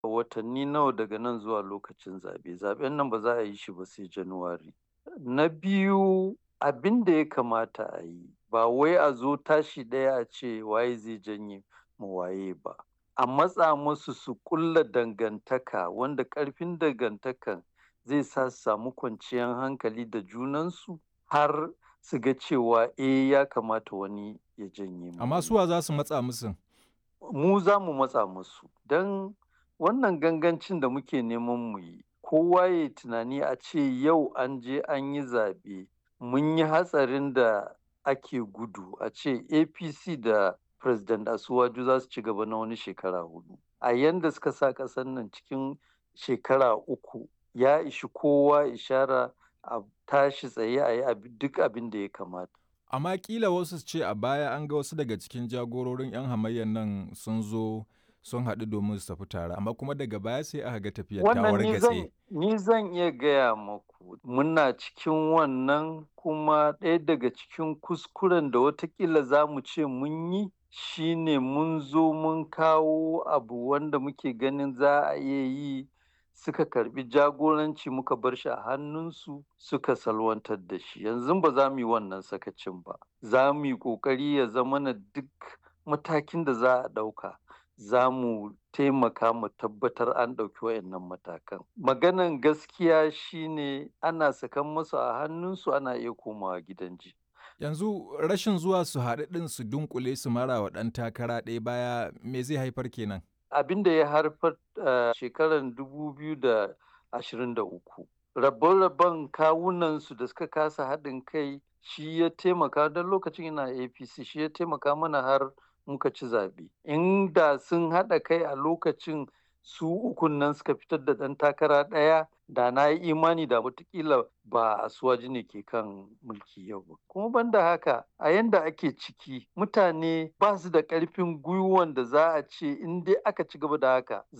watanni nawa daga nan zuwa lokacin zaɓe zaɓen nan ba za a yi shi ba sai januwari na biyu abin da ya kamata a yi ba wai a zo tashi ɗaya a ce waye zai janye mu waye ba a matsa musu su ƙulla dangantaka wanda ƙarfin dangantakan zai sa su samu kwanciyar hankali da junansu har su ga cewa eh ya kamata wani ya janye mu Amma suwa za su matsa musu? mu za mu matsa musu don wannan gangancin da muke neman mu yi kowa ya tunani a ce yau an je an yi zaɓe mun yi hatsarin da ake gudu a ce apc da president asuwaju za su ci gaba na wani shekara hudu a yanda suka sa ƙasar nan cikin shekara uku ya ishi kowa ishara a tashi tsaye a yi duk abin da ya kamata Amma kila wasu ce a baya an ga wasu daga cikin jagororin 'yan hamayyar nan sun zo sun haɗu domin su tafi tare amma kuma daga baya sai aka ga tafiyar ta wargatse. ni zan iya gaya maku muna cikin wannan kuma ɗaya daga cikin kuskuren da watakila za mu ce mun yi shine mun zo mun kawo abu wanda muke ganin za a iya yi suka karbi jagoranci muka bar shi a hannunsu suka salwantar da shi yanzu ba za mu yi wannan sakacin ba za mu yi ƙoƙari ya zama na duk matakin da za a ɗauka za mu taimaka mu tabbatar an ɗauki wayannan matakan maganan gaskiya shine ana sakan musu a hannunsu ana iya komawa gidan ji Yanzu rashin zuwa su haɗu ɗin su dunkule su mara wa ɗan takara ɗaya baya me zai haifar kenan? abin da ya haifar a shekarar 2023 rabon-rabon kawunansu da suka kasa haɗin kai shi ya taimaka don lokacin ina apc shi ya taimaka mana har muka ci zaɓe inda sun haɗa kai a lokacin su ukun nan suka fitar da ɗan takara ɗaya da na yi imani da watakila ba a suwaji ne ke kan mulki yau ba kuma banda haka a yanda ake ciki mutane ba su da ƙarfin gwiwan da za a ce in dai aka ci gaba da haka